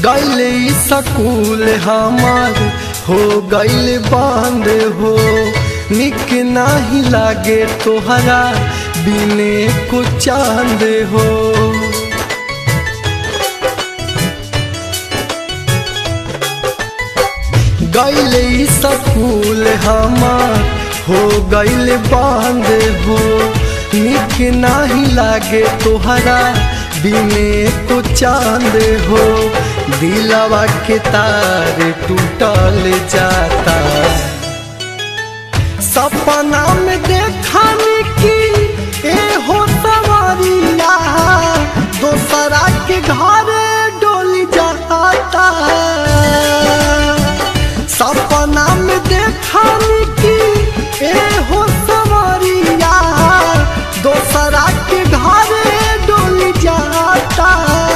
गैले सकूल हमार हो गैल बांध हो निक नाही लागे तोहरा बिने को चांद हो गैले सकूल हमार हो गैल बांध हो निक नाही लागे तोहरा बिने को चांद हो दिलवा के तार टूटल जाता सपना में देखानी की ए हो सवारिया दोसरा के घर डोली जाता सपना में देखानी की ए हो सवारिया दोसरा के घर डोली जाता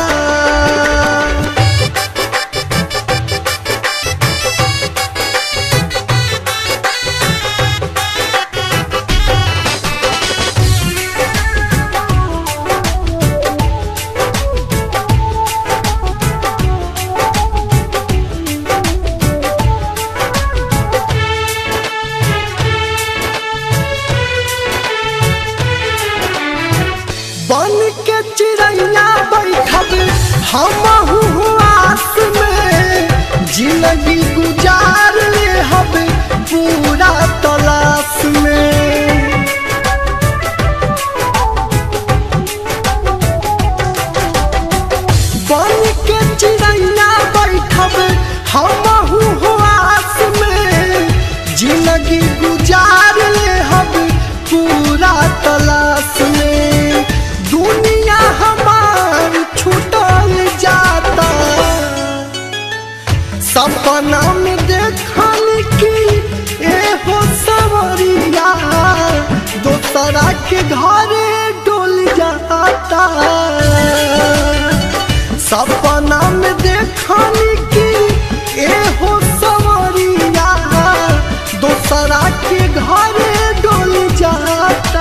बन के चिड़ैया बैठब हम आस में जिंदगी गुजार ले हब पूरा तलाश में बन के चिड़ैया बैठब हम आस में जिंदगी गुजार ले हब पूरा तलाश में दुनिया हमार छूटल जाता सपना में देखल की ए हो सवरिया दोसरा के घरे डोल जाता सपना में देखल की ए हो सवरिया दोसरा के घरे डोल जाता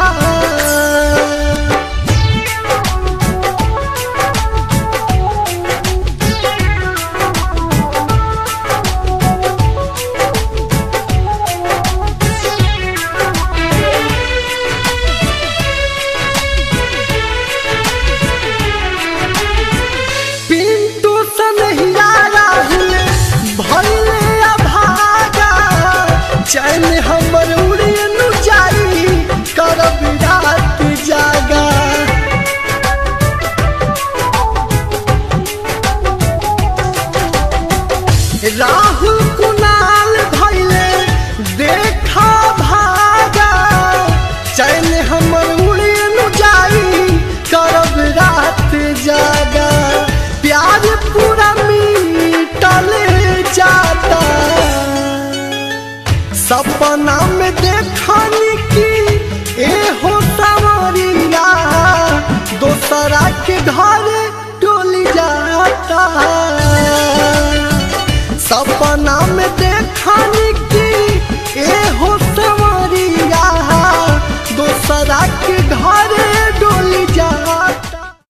पिंटू सनहिया राहुल भैले अभागा चैन हमर उड़े नु जाई करब रात जागा राहुल कुणाल भैले देखा भागा चैन हमर उड़े नु जाई करब रात जागा प्यार पूरा मिटल जाता सपना में देखनी की ए हो सवरिया दोसरा के घर डोली जाता सपना में देखनी की ए हो सवरिया दोसरा के घर डोली जाता